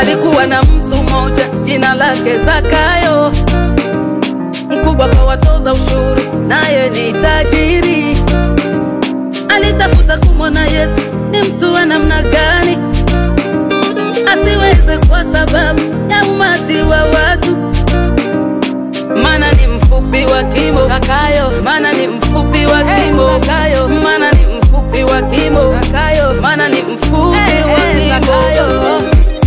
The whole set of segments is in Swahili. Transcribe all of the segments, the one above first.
Palikuwa na mtu mmoja jina lake Zakayo, mkubwa kwa watoza ushuru, naye ni tajiri. Alitafuta kumwona Yesu ni mtu wa namna gani, asiweze kwa sababu ya umati wa watu, maana ni mfupi wa kimo. Zakayo, maana ni mfupi wa kimo. Zakayo, maana ni mfupi wa kimo. Zakayo, maana ni mfupi wa kimo.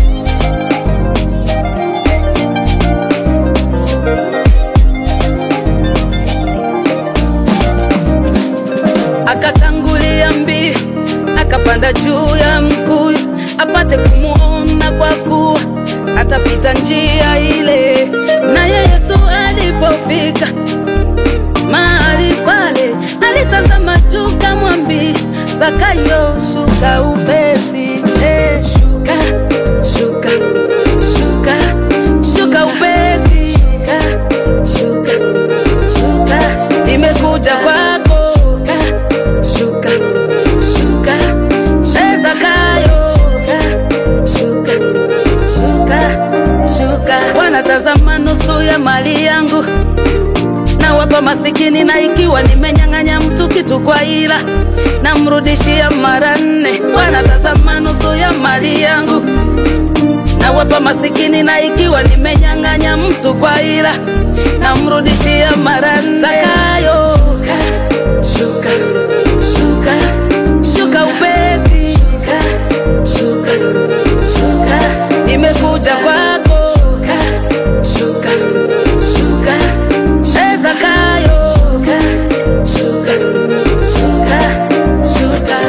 akatangulia mbio, akapanda juu ya mkuyu apate kumuona, kwa kuwa atapita njia ile. Naye Yesu alipofika mahali pale, alitazama juu, kamwambia Zakayo, shuka upesi, eh, shuka, shuka, shuka, shuka upesi, shuka, shuka, shuka, nimekuja kwako, shuka, shuka, shuka, eh, Zakayo, shuka, shuka, shuka, shuka. Wanatazama nusu ya mali yangu na wapa masikini, na ikiwa nimenyang'anya mtu kitu kwa ila namrudishia mara nne. Wanatazama nusu ya mali yangu na wapa masikini, na ikiwa nimenyang'anya mtu kwa ila namrudishia mara nne. Zakayo, shuka, shuka, shuka upesi, shuka, shuka, shuka, nimekuja kwako, shuka, shuka, shuka, eh, Zakayo, shuka, shuka, shuka, shuka.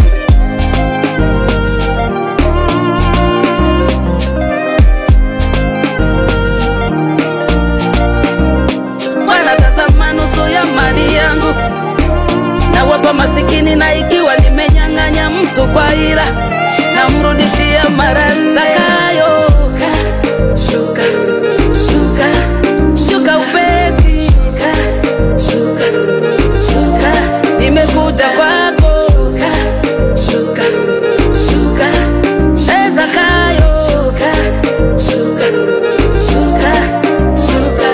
wanatazama nusu ya mali yangu na wapa masikini, na ikiwa nimenyang'anya mtu kwa ila namrudishia mara nne. Zakayo, shuka, shuka, shuka upesi, shuka, shuka, shuka, nimekuja kwako, shuka, shuka, shuka, eh, Zakayo, shuka, shuka, shuka, shuka.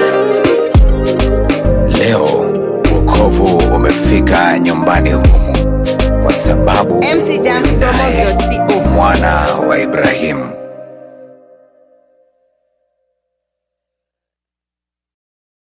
Leo wokovu umefika nyumbani humu, kwa sababu mcjamspromos.co mwana wa Ibrahimu